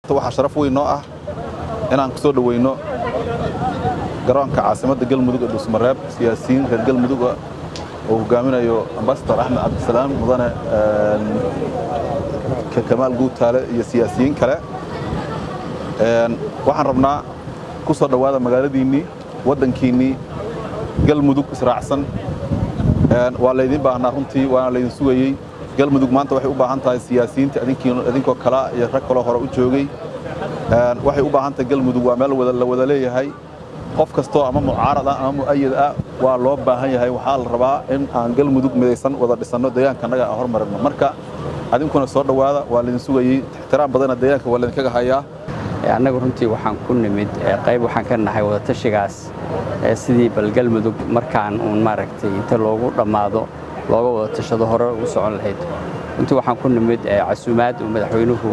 waxaa sharaf weyn noo ah inaan ku soo dhoweyno garoonka caasimadda galmudug ee dhuusmareeb siyaasiyiin reer galmudug oo hogaaminayo ambasador axmed cabdisalaam mudane kamaal guutaale iyo siyaasiyiin kale waxaan rabnaa ku soo dhowaada magaaladiinnii waddankiinnii galmudug israacsan waa laydin baahnaa runtii waana laydin sugayey galmudug maanta waxay u baahan tahay siyaasiyiinta idinkoo kalea iyo rag kaloo hore u joogay waxay u baahan tahay galmudug waa meel la wada leeyahay qof kastoo ama mucaarad ah ama mu'ayad ah waa loo baahan yahay waxaa la rabaa in aan galmudug midaysan wada dhisanno deegaankannaga aan hormarino marka adinkuna soo dhowaada waa laydin sugayey ixtiraam badana deegaanka waa laydinkaga hayaa annagu runtii waxaan ku nimid qayb waxaan ka nahay wadatashigaas sidii bal galmudug markaan uun maaragtay inta loogu dhammaado looga wada tashado hore u socon lahayd runtii waxaan ku nimid casuumaad uu madaxweynuhu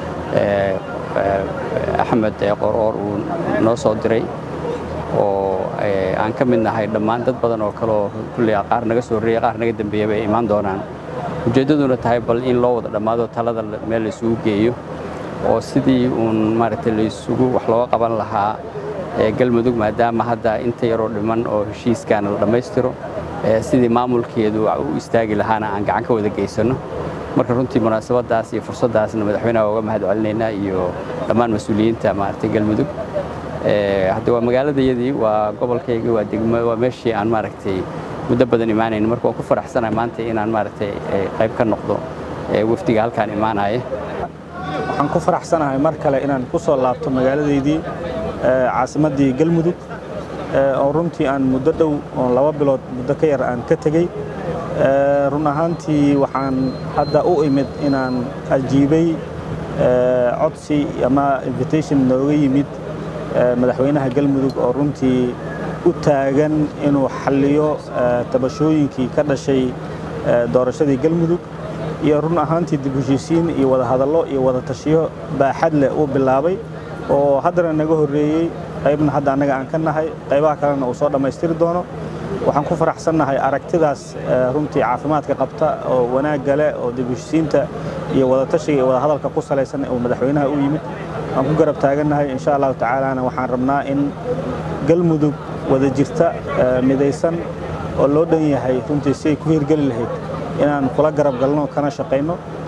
axmed qoroor uu noo soo diray oo aan ka mid nahay dhammaan dad badan oo kaleoo kulley qaar naga soo horreeyey qaar naga dambeeyaba ay imaan doonaan ujeeddaduna tahay bal in loo wada dhammaado talada meel laysugu geeyo oo sidii uun maaragtay laysugu wax looga qaban lahaa galmudug maadaama hadda inta yaroo dhiman oo heshiiskaana la dhammaystiro sidii maamulkeedu u istaagi lahaana aan gacan ka wada geysanno marka runtii munaasabadaas iyo fursaddaasna madaxweynaha uga mahad celinaynaa iyo dhammaan mas-uuliyiinta maaragtay galmudug hadda waa magaaladayadii waa gobolkaygii waa degmo waa meeshii aan maaragtay muddo badan imaanayn marka waan ku faraxsanahay maanta inaan maaragtay qayb ka noqdo wafdiga halkaan imaanaya waxaan ku faraxsanahay mar kale inaan ku soo laabto magaaladaydii caasimaddii galmudug oo runtii aan muddo dhow oo laba bilood muddo ka yar aan ka tegey run ahaantii waxaan hadda u imid inaan ajiibay codsi ama invitation nooga yimid madaxweynaha galmudug oo runtii u taagan inuu xalliyo tabashooyinkii ka dhashay doorashadii galmudug iyo run ahaantii dib heshiisiin iyo wadahadallo iyo wada tashiyo baaxad leh uu bilaabay oo haddana naga horreeyey qaybna hadda annaga aan ka nahay qaybaha kalena uu soo dhammaystiri doono waxaan ku faraxsannahay aragtidaas runtii caafimaadka qabta oo wanaagga leh oo dib heshiisiinta iyo wadatashiga iyo wadahadalka ku salaysan uu madaxweynaha u yimid waan ku garab taagannahay insha allahu tacaalana waxaan rabnaa in galmudug wada jirta midaysan oo loo dhan yahay runtii si ay ku hirgeli lahayd inaan kula garab galno kana shaqayno